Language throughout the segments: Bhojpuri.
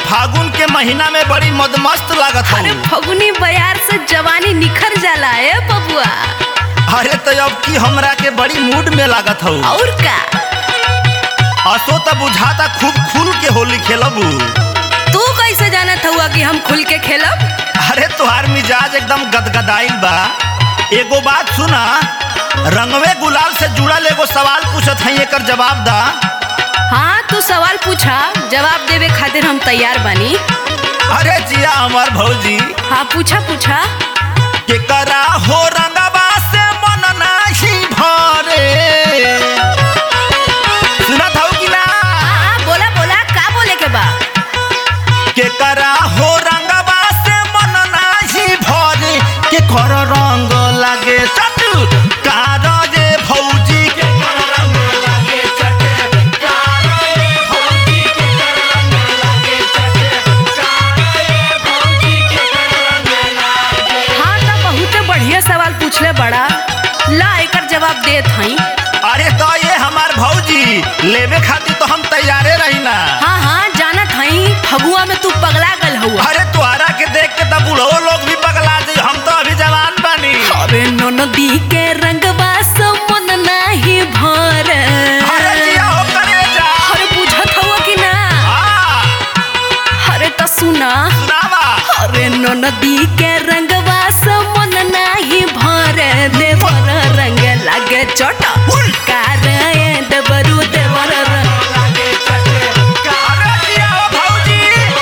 फागुन के महीना में बड़ी मदमस्त लागत अरे हूँ फगुनी बयार से जवानी निखर जाला है बबुआ अरे तो अब की हमरा के बड़ी मूड में लागत हूँ और का असो तो बुझाता खूब खुल के होली खेलबू तू कैसे जानत हुआ कि हम खुल के खेलब अरे तुहार मिजाज एकदम गदगदाइल बा एगो बात सुना रंगवे गुलाल से जुड़ल एगो सवाल पूछत हई एकर जवाब दा हाँ तू सवाल पूछा जवाब देवे खातिर हम तैयार बानी अरे जिया हमार भौजी हाँ पूछा पूछा के करा हो रंगवा से मन नाही भरे सुनत हौ कि ना हाँ हाँ बोला बोला का बोले के बा के करा हो रंगवा से मन नाही भरे के कर रंग लागे चट कार रे भौजी के कर रंग लागे चट कार रे भौजी के कर रंग लागे चट कार रे भौजी के कर रंग लागे हाँ तो बहुत बढ़िया सवाल पूछले बड़ा ला एकर जवाब देत हई अरे तो ये हमार भौजी लेवे खातिर तो हम तैयारे रही ना हाँ हाँ जानत हई फगुआ में तू पगला गल हुआ अरे तुहरा के देख के तब बूढ़ो लोग भी पगला जाई हम तो अभी जवान बानी अरे नदी के रंगवा से मन नाही भर अरे जिया हो करे जा अरे बुझत हुआ कि ना हाँ अरे तो सुना सुनावा अरे नदी के रंगवा से मन नाही भर देवर रंग लागे चोट कार देवरू देवर रंग अरे जिया हो भौजी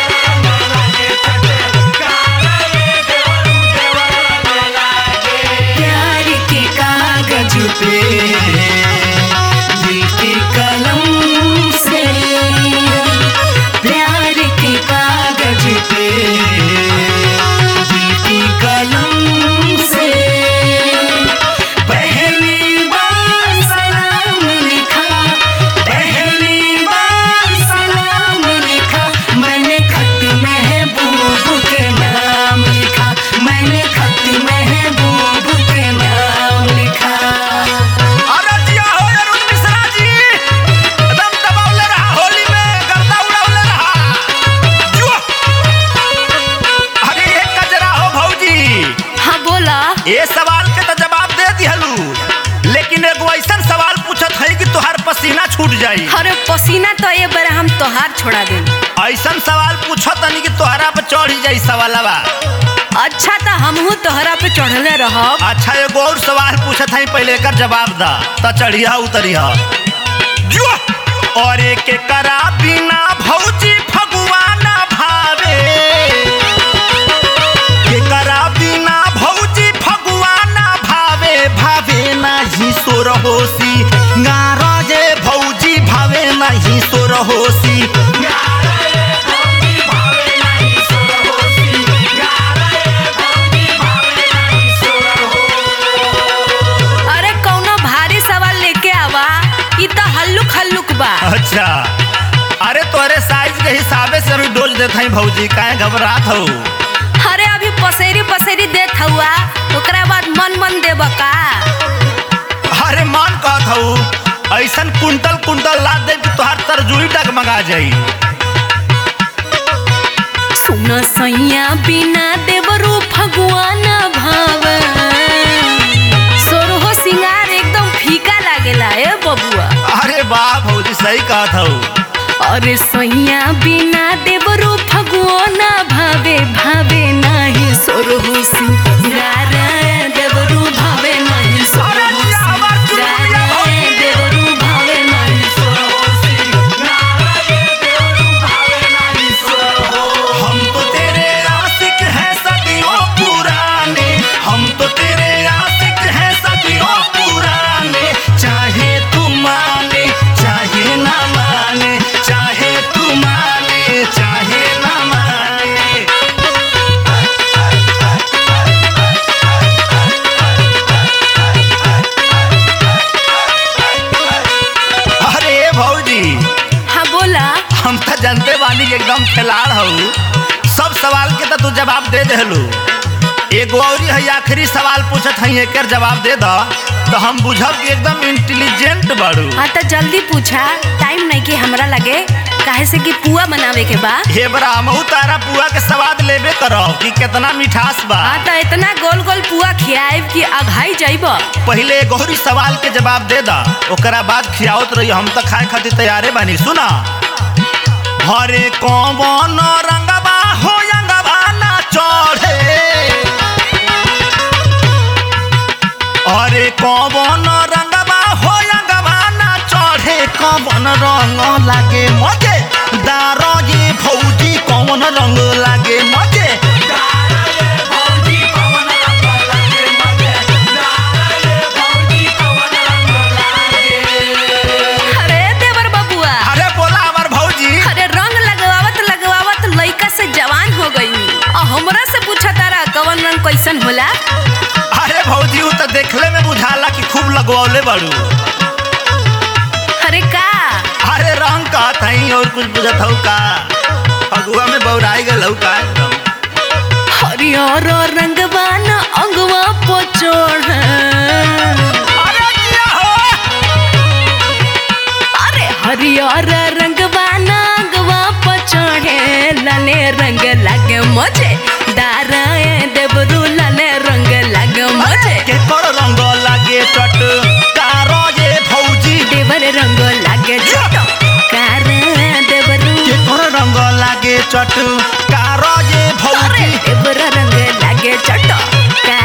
प्यार के कागज पे दिल के कलम से प्यार के कागज पे दिल की कलम से पहली बार सलाम लिखा पहली बार सलाम लिखा मैंने खत महबूब के नाम लिखा मैंने खत महबूब के नाम लिखा अरे जिया हो अरुण मिश्रा जी एकदम दबावले रहा होली में गर्दा उड़ावले रहा जुआ अरे एक कजरा हो भौजी हाँ बोला ये सवाल के तो जवाब दे दिहलू लेकिन एगो ऐसा सवाल पूछत है कि तुहार पसीना छूट जाई अरे पसीना तो ये बार हम तोहार छोड़ा दे ऐसा सवाल पूछत नहीं कि तोहरा पे चढ़ ही जाई सवालवा अच्छा तो हमहू तोहरा पे चढ़ले रहब अच्छा एगो और सवाल पूछत है पहले एकर जवाब दा त चढ़िया उतरिया जुआ और एक करा बिना भौजी फगुआना भावे के करा बिना भौजी फगुआना भावे भावे नाही सोर होसी गारजे भौजी भावे नाही सोर होसी अरे कौनो भारी सवाल लेके आवा ई तो हल्लुक हल्लुक बा अच्छा अरे तोरे साइज के हिसाबे से अभी डोज देत हई भौजी काहे घबरात हो अरे अभी पसेरी पसेरी देत हुआ ओकरा बाद मन मन देब का अरे मान कहत हूँ ऐसन कुंटल कुंटल ला दे कि तोहार तरजुई डगमगा जाई सुन सैया बिना देवरू फगुआना भाव सोरहो सिंगार एकदम फीका लागेला ए बबुआ अरे वाह भौजी सही कहत हूँ अरे सैया बिना देवरू फगुआना भावे भावे नाही सोरहो सिंगार देवरू भावे नाही सोरहो सिंगार देवरू भावे नाही हम तो तेरे आशिक हैं सदियों पुराने हम तो तेरे आशिक हैं सदियों पुराने चाहे तू माने चाहे ना माने चाहे तू माने चाहे ना माने अरे भौजी हाँ बोला हम तो जानते बानी कि एकदम खिलाड़ हूँ सब सवाल के तो तू जवाब दे देलू एगो और है आखिरी सवाल पूछत हई एकर जवाब दे द तो हम बुझब कि एकदम इंटेलिजेंट बाड़ू हाँ तो जल्दी पूछा टाइम नहीं कि हमरा लगे काहे से कि पुआ बनावे के बा हे ब्राह्मऊ तारा पुआ के स्वाद लेबे करो कि कितना मिठास बा हाँ तो इतना गोल गोल पुआ खियाएब कि अघाई जाइब पहले गौरी सवाल के जवाब दे दा ओकरा बाद खियावत रही हम तो खाए खातिर तैयारे बानी सुना हरे कौन रंगबा हो रंगबा ना चढ़े अरे कौन रंगबा हो रंगबा ना चढ़े कौन रंग लागे मजे दारो ये भौजी कौन रंग लागे मजे अरे देवर बबुआ अरे बोला हमार भौजी अरे रंग लगवावत लगवावत लइका से जवान हो गई और हमरा से पूछा तारा कवन रंग कैसन होला अरे भौजी उ तो देखले में बुझाला कि खूब लगवौले बाड़ू अरे का अरे रंग कहत हई और कुछ बुझत हऊ का अगुआ में बौराई गल हऊ का एकदम हरियर रंगवा न अंगवा पोचोड़ अरे किया हो अरे हरियर रंगवा न अंगवा पोचोड़े लाले रंग लागे मुझे दाराए देवरू लाले रंग लागे मुझे के कर रंग लागे चट कारो ये भौजी देवर रंग लागे छोटो कार देवरू के कर रंग लागे चट कारो ये अरे भौजी देवर रंग लागे छोटो कार